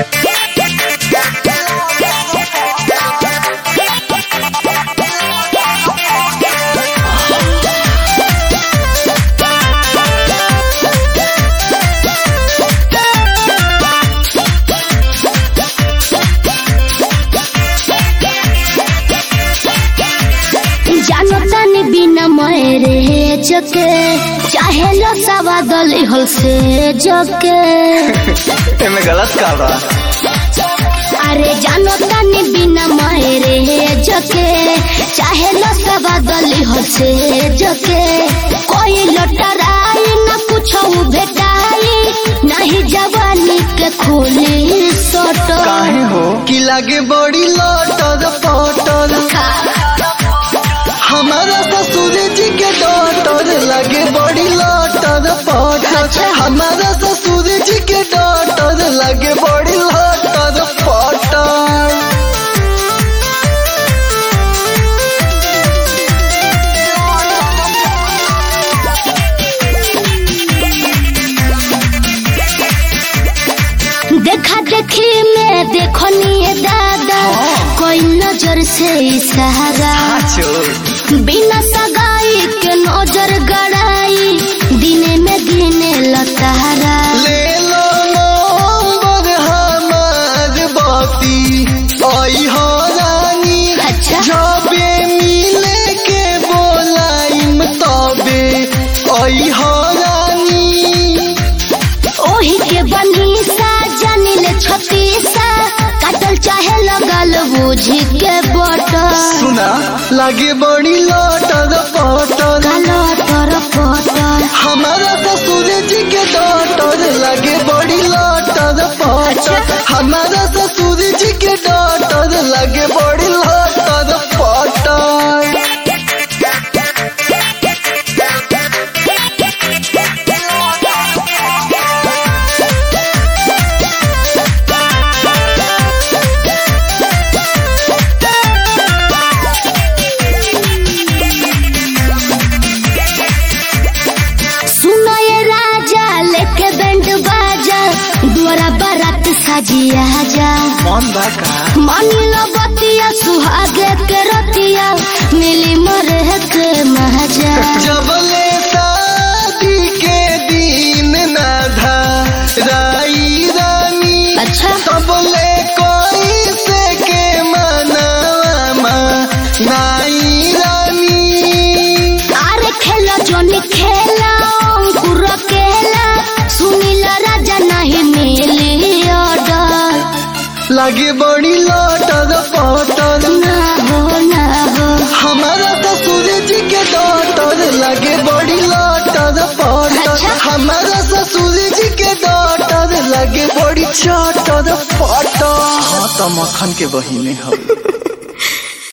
जानो तानी बिना मरे जके चाहे लो सवा दली हल से जके एमे गलत का बा अरे जानो तानी बिना मरे जके चाहे लो सवा दली हल से जके कोई लटराई न कुछ भेटाई नहीं जवानी के खोली सोटो काहे हो कि लागे बड़ी लौटर पटर हमारा ससुर जी के डॉटर लगे बड़ी लौटर पटर हमारा ससुर जी के डॉटर लगे बड़ी लौटर पटर देखा देखी में देखो निये दादा कोई नजर से इशारा चोर बिना सगाई के नजर गड़ाई दिने में दिने लतारा ले लो नंबर हमार बाती आई हो रानी अच्छा जबे मिले के बोलाइम तबे आई हो रानी ओही के बनी सा जानी ले छतीसा काटल चाहे लगल बूझी के बटर सुना लागे बड़ी लौटर पटर कालो तर पटर हमारा ससुर जी के डॉटर लगे बड़ी लौटर पटर हमारा ससुर जी के डॉटर लगे बड़ी लौटर पटर सुनो ये राजा लेके बैंड बाजा द्वारा बारात सजिया जा मन बा का मानिलो बतिया सुहागे के रतिया मिली मरे के महाजा जबले शादी के दिन ना था राई रानी अच्छा तबले कोई से के मनावा नाई रानी अरे खेलो जोनी खेला अंकुर केला सुनीला राजा नहीं मिली ऑर्डर लगे बड़ी लौटर पटर ना हो ना हो हमारा ससुर जी के डॉटर लगे बड़ी लौटर पटर अच्छा। हमारा ससुर जी के डॉटर लगे बड़ी चौटर पटर हाँ तो मक्खन के बहिने हो